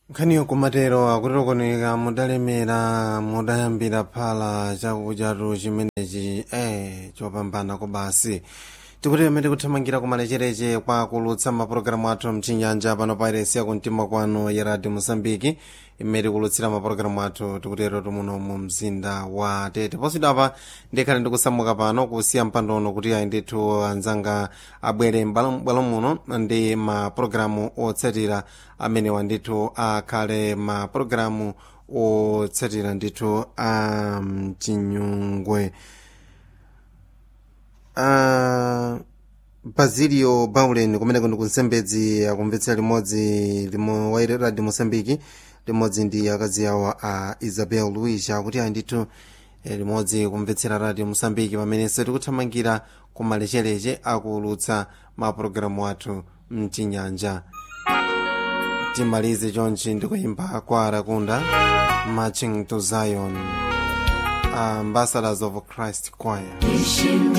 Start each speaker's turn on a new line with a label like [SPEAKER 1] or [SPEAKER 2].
[SPEAKER 1] nkhaniyo kumatero akutirokoneka mudalemera mudayambira phala chakudyatu chimenechi eh chopambana kobasi tikuti amene kuthamangira kumalechereche kwa kulutsa mapulogalamu athu mchinyanja pano pa iresi yakumtima kwanu ya radio mosambiki imene kulutsira mapulogalamu athu tikutero tumuno mu mzinda wa tete poswedapa apa ndikhale ndikusamuka pano kusiya mpandono kuti ayi ndithu anzanga abwere m'bwalo muno ndi mapulogalamu otsatira amenewa ndithu akhale mapulogalamu otsatira ndithu a mchinyungwe uh, basilio baulen kumeneko ndi kunsembedzi akumvetsera limodzi limo wa radio mosambiki limodzi ndi akazi awo a isabel luis akuti ayi ndithu limodzi kumvetsera radio mosambiki pamenenso tikuthamangira kumalechereche akulutsa mapulogalamu athu mchinyanja timalize chonchi ndikuyimba kwa arakunda marching to zion ambassadors of christ choir